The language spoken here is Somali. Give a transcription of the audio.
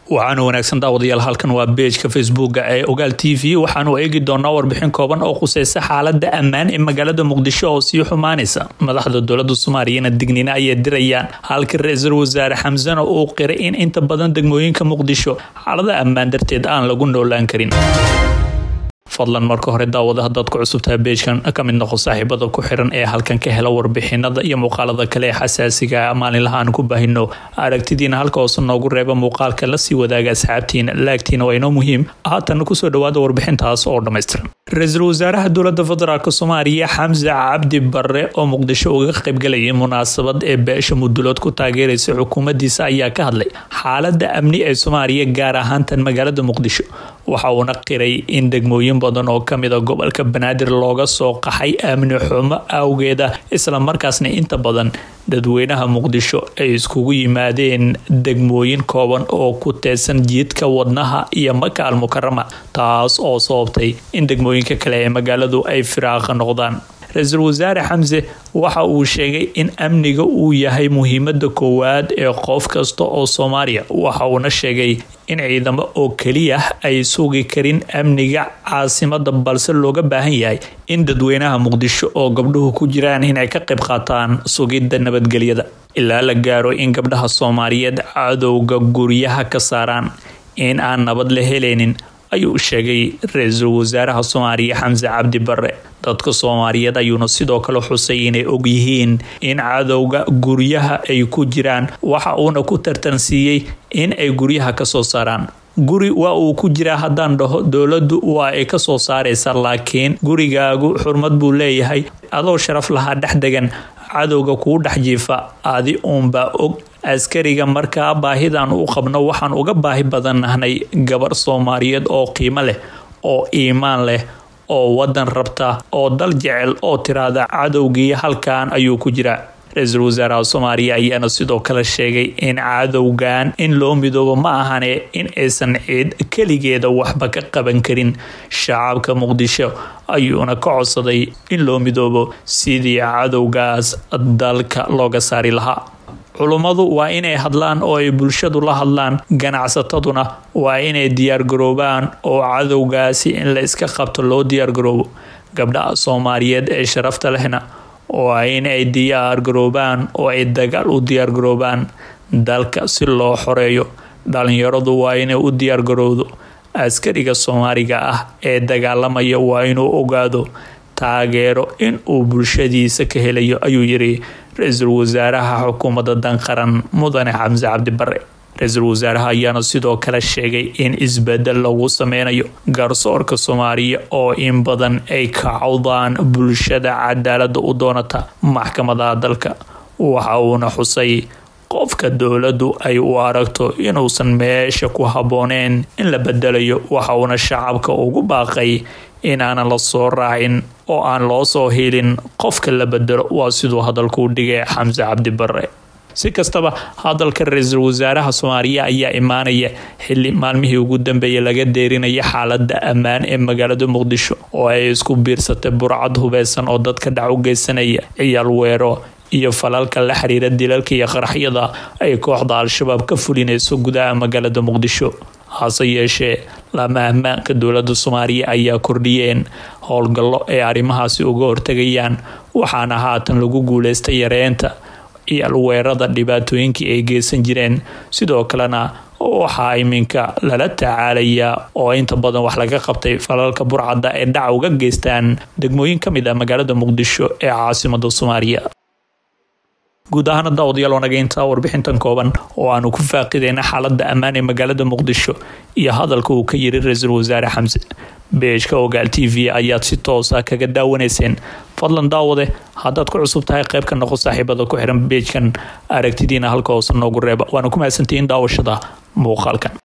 waxaana wanaagsan daawadayaal halkan waa beejka facebooka ee ogaal t v waxaanu eegi doonaa warbixin kooban oo khuseysa xaalada ammaan ee magaalada muqdisho oo sii xumaanaysa madaxda dowlada soomaaliyana dignina ayay dirayaan halka ra-iisul wasaare xamsana uu qiray in inta badan degmooyinka muqdisho xaalada ammaan darteed aan lagu noolaan karin fadlan marka hore daawada hadaad ku cusubtahay beejkan ka mid noqo saaxiibada ku xiran ee halkan ka hela warbixinada iyo muuqaalada kale ee xasaasiga maalinlaha aan ku baahino aragtidiina halka hoose noogu reeba muuqaalka lasii wadaaga asxaabtiina laagtiina waa inoo muhiim haatana kusoo dhawaada warbixintaas oo dhammaystiran ra-iisul wasaaraha dowlada federaalk soomaaliya xamse cabdi bare oo muqdisho uga qaybgalayay munaasabad ee beesha mudulood ku taageeraysa xukuumadiisa ayaa ka hadlay xaalada amni ee soomaaliya gaar ahaantan magaalada muqdisho waxa uuna qiray in degmooyin badan oo kamid a gobolka banaadir looga soo qaxay amni xumo awgeeda isla markaasna inta badan dadweynaha muqdisho ay iskugu yimaadeen degmooyin kooban oo ku teedsan jiidka wadnaha iyo maka al mukarama taas oo sababtay in degmooyinka kale ee magaaladu ay firaaqa noqdaan ra-iisul wasaare xamse waxa uu sheegay in amniga uu yahay muhiimada koowaad ee qof kasta oo soomaaliya waxa uuna sheegay in ciidamo oo keliya ay sugi karin amniga caasimada balse looga baahan yahay in dadweynaha muqdisho oo gabdhuhu ku jiraan inay ka qayb qaataan sugidda nabadgelyada ilaa la gaaro in gabdhaha soomaaliyeed cadowga guryaha ka saaraan in aan nabad la helaynin ayuu sheegay ra-iisul wasaaraha soomaaliya xamse cabdi bare dadka soomaaliyeed ayuuna sidoo kale xusay inay ogyihiin in cadowga guryaha ay ku jiraan waxa uuna ku tartansiiyey in ay guryaha kasoo saaraan guri waa uu ku jiraa haddaan dhaho dowladdu waa ay kasoo saaraysa laakiin gurigaagu xurmad buu leeyahay adoo sharaf lahaa dhex degan cadowga kuu dhex jiifa adi uunbaa og askariga markaa baahidan u qabno waxaan uga baahi badannahnay gabar soomaaliyeed oo qiimo leh oo iimaan leh oo wadan rabta oo dal jecel oo tiraada cadowgii halkan ayuu ku jiraa ra-iisul wasaaraha soomaaliya ayaana sidoo kale sheegay in cadowgan in loo midoobo ma ahane in aysan ciid keligeeda waxba ka qaban karin shacabka muqdisho ayuuna ka codsaday in loo midoobo sidii cadowgaas dalka looga saari lahaa culummadu waa inay hadlaan oo ay bulshadu la hadlaan ganacsataduna waa inay diyaargaroobaan oo cadowgaasi in la iska qabto loo diyaargaroobo gabdhaha soomaaliyeed ee sharafta lehna waa inay diyaargaroobaan oo ay dagaal u diyaargaroobaan dalka si loo xoreeyo dhalinyaradu waa inay u diyaargarowdo askariga soomaaliga ah ee dagaalamaya waa inuu ogaado taageero in uu bulshadiisa ka helayo ayuu yiri ra-iisul wasaaraha xukuumadda danqaran mudane xamse cabdi bare ra-iisul wasaaraha ayaana sidoo kale sheegay in isbedel lagu sameynayo garsoorka soomaaliya oo in badan ay kacawdaan bulshada cadaalada u doonata maxkamadaha dalka waxa uuna xusay qofka dowladdu ay u aragto inuusan meesha ku habbooneen in la bedelayo waxa uuna shacabka ugu baaqay inaanan la soo raacin oo aan loo soo helin qofka la bedelo waa siduu hadalkuu dhigay xamse cabdi bare si kastaba hadalka ra-iisul wasaaraha soomaaliya ayaa imaanaya xili maalmihii ugu dambeeyay laga deerinaya xaalada ammaan ee magaalada muqdisho oo ay isku biirsatay burcad hubeysan oo dadka dhac u geysanaya ciyaal weero iyo falalka la xiriira dilalka iyo qaraxyada ay kooxda al-shabaab ka fulinayso gudaha magaalada muqdisho hase yeeshee lama ammaanka dowlada soomaaliya ayaa kordhiyeen howlgallo ay arrimahaasi uga hortegayaan waxaana haatan lagu guuleystay yareynta iyalweerada dhibaatooyinkii ay geysan jireen sidoo kalena waxaa iminka lala tacaalayaa oo inta badan wax laga qabtay falalka burcadda ee dhaca uga geystaan degmooyin ka mid ah magaalada muqdisho ee caasimada soomaaliya guud ahaana daawadayaal wanaga intaa warbixintan kooban oo aanu ku faaqideyna xaalada ammaan ee magaalada muqdisho iyo hadalka uu ka yiri ra-iisul wasaare xamse beejka ogaal t v ayaad si toosa kaga daawanayseen fadlan daawade haddaad ku cusub tahay qayb ka noqo saaxiibada ku xiran beejkan aragtidiina halka hoose noogu reeba waana ku mahadsantihiin daawashada muuqaalkan